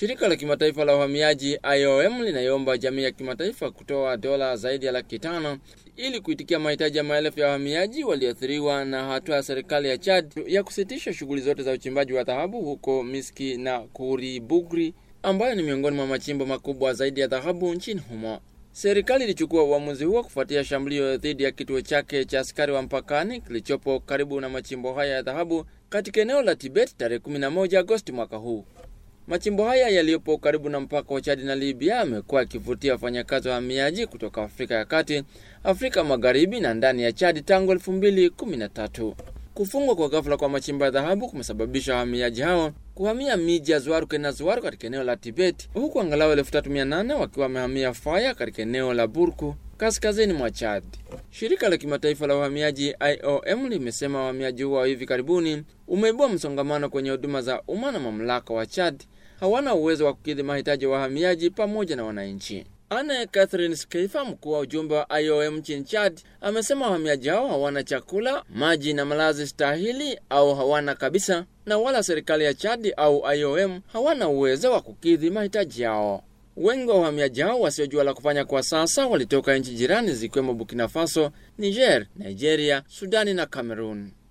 Shirika la kimataifa la uhamiaji IOM linaiomba jamii ya kimataifa kutoa dola zaidi ya laki tano ili kuitikia mahitaji ya maelfu ya wahamiaji walioathiriwa na hatua ya serikali ya Chad ya kusitisha shughuli zote za uchimbaji wa dhahabu huko Miski na Kuribugri ambayo ni miongoni mwa machimbo makubwa zaidi ya dhahabu nchini humo. Serikali ilichukua uamuzi huo kufuatia shambulio dhidi ya kituo chake cha askari wa mpakani kilichopo karibu na machimbo haya ya dhahabu katika eneo la Tibet tarehe 11 Agosti mwaka huu. Machimbo haya yaliyopo karibu na mpaka wa Chadi na Libya yamekuwa yakivutia wafanyakazi wa wahamiaji kutoka Afrika ya Kati, Afrika Magharibi na ndani ya Chadi tangu 2013. Kufungwa kwa ghafla kwa machimbo ya dhahabu kumesababisha wahamiaji hao kuhamia miji ya Zwaruke na Zwaru katika eneo la Tibet, huku angalau 3800 wakiwa wamehamia Faya katika eneo la Burku kaskazini mwa Chad. Shirika la kimataifa la uhamiaji IOM limesema uhamiaji huo wa hivi karibuni umeibua msongamano kwenye huduma za umma na mamlaka wa Chad hawana uwezo wa kukidhi mahitaji ya wahamiaji pamoja na wananchi. Anne Catherine Skeifa, mkuu wa ujumbe wa IOM nchini Chad, amesema wahamiaji hao hawana chakula, maji na malazi stahili au hawana kabisa, na wala serikali ya Chad au IOM hawana uwezo wa kukidhi mahitaji yao. Wengi wa wahamiaji hao wasiojua la kufanya kwa sasa walitoka nchi jirani zikiwemo Burkina Faso, Niger, Nigeria, Sudani na Cameroon.